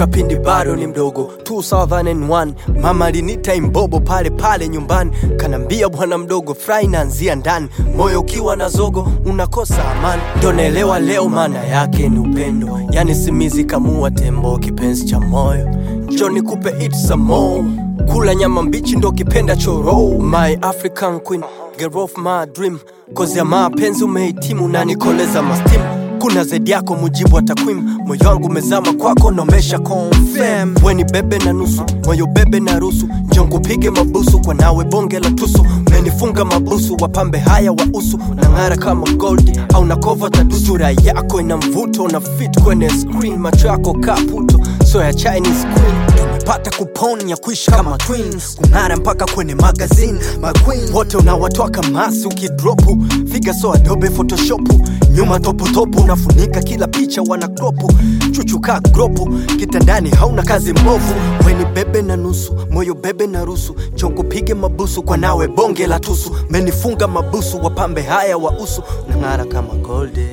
toka pindi bado ni mdogo 2001 mama alinita imbobo pale pale nyumbani kanambia bwana mdogo fry naanzia ndani moyo ukiwa na zogo unakosa amani ndo naelewa leo maana yake ni upendo yani simizi kamua tembo kipenzi cha moyo njo nikupe it some more kula nyama mbichi ndo kipenda choro my african queen girl of my dream kozi ya mapenzi umehitimu na nikoleza mastim kuna zaidi yako mujibu wa takwimu moyo wangu umezama kwako nomesha confirm weni bebe na nusu moyo bebe na rusu njongupige mabusu kwa nawe bonge la tusu menifunga mabusu wapambe haya wa usu na ng'ara kama gold au na kova tadusu sura yako ina mvuto na fit kwenye screen macho yako kaputo so ya chinese queen tumepata kupon ya kuishi kama twins kung'ara mpaka kwenye magazine maqueen wote unawatoa kamasi ukidropu figa so adobe photoshopu nyuma toputopu unafunika kila picha wana kropu chuchuka gropu kitandani hauna kazi mbovu weni bebe na nusu moyo bebe na rusu chokupige mabusu kwa nawe bonge la tusu menifunga mabusu wapambe haya wa usu nang'ara kama golde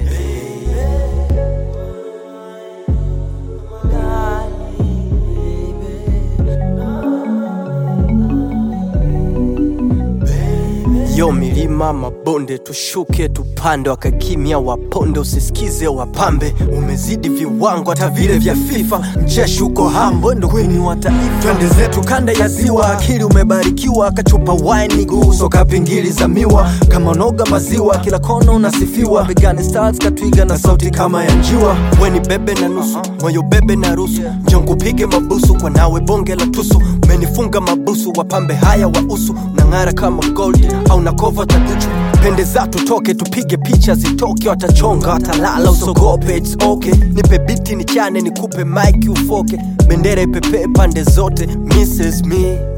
yo milima mabonde tushuke tupande wakakimya waponde usisikize wapambe umezidi viwango hata vile vya fifa mcheshi uko hambo ndo kwini wa taifa twende zetu kanda ya ziwa akili umebarikiwa kachupa wine guso kapingili za miwa kama noga maziwa kila kona unasifiwa Vegan stars katwiga na sauti kama ya njiwa weni bebe na nusu moyo bebe na rusu njongupige mabusu kwa nawe bonge la tusu menifunga mabusu wapambe haya wa usu nang'ara kama gold au na kova taduchu pendeza tutoke tupige picha zitoke watachonga watalala usogope it's okay nipe biti nichane nikupe mike ufoke bendera ipepee pande zote mrs me